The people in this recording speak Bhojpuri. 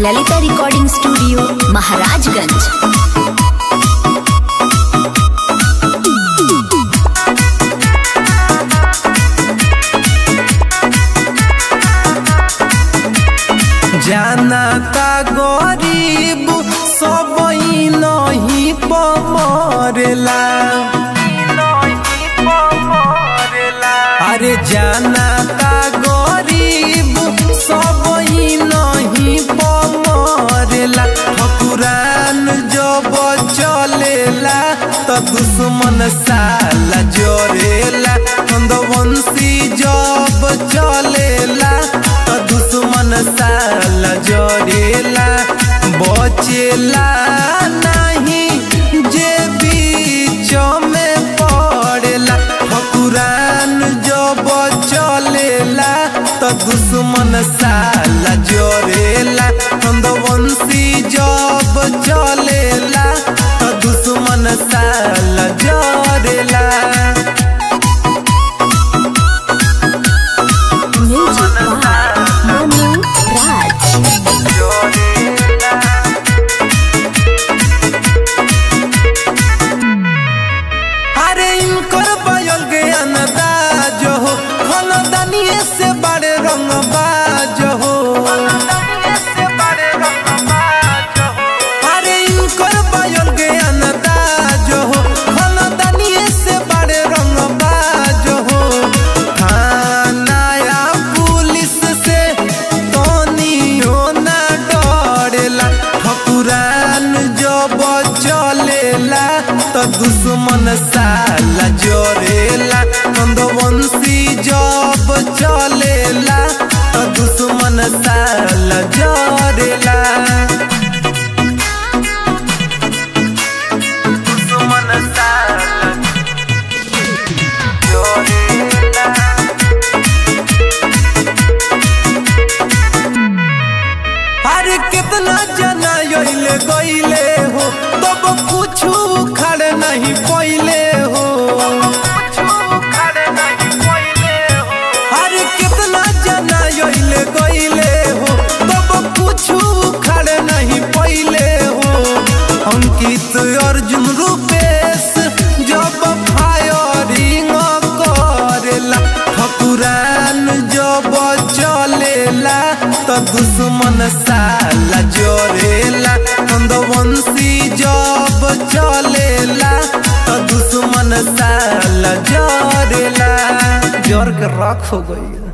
ललिता रिकॉर्डिंग स्टूडियो महाराजगंज जाना का गरीब सब नहीं पमरेला अरे जाना का गरीब सब नहीं पमरेला ठकुरान जब चलेला तो दुश्मन साला जोरेला नंदवंशी जब चलेला तो दुश्मन साला जोरेला बचेला नहीं जे बीच में पड़ेला ठकुरान जब चलेला तो दुश्मन साला जोरेला नंदवंशी जब चलेला तो दुश्मन साला जोरेला म्यूजिक बाय मनु राज अरे इनकर बयल के अंदाज हो खानदानिये से बड़े रंग बाज हो अरे इनकर बयल के अंदाज हो खानदानिये से बड़े रंग बाज हो थानाया पुलिस से तनियो ना डरेला ठकुरान जब चलेला तो दुश्मन साला जोरेला नंदवंशी जब चलेला तो दुश्मन साला जोरेला दुश्मन साला जोरेला अरे कितना जना योइले गईले हो तब कुछ खड़े नहीं पहिले हो अरे कितना जना योइले गईले हो तब कुछ खड़े नहीं पहिले हो अंकित अर्जुन रूपेश जब फायरिंग करेला ठकुरान जब चलेला तो दुश्मन साला जोरेला नंदवंशी जब चलेला तो दुश्मन साला जोरेला जोर के रख हो गई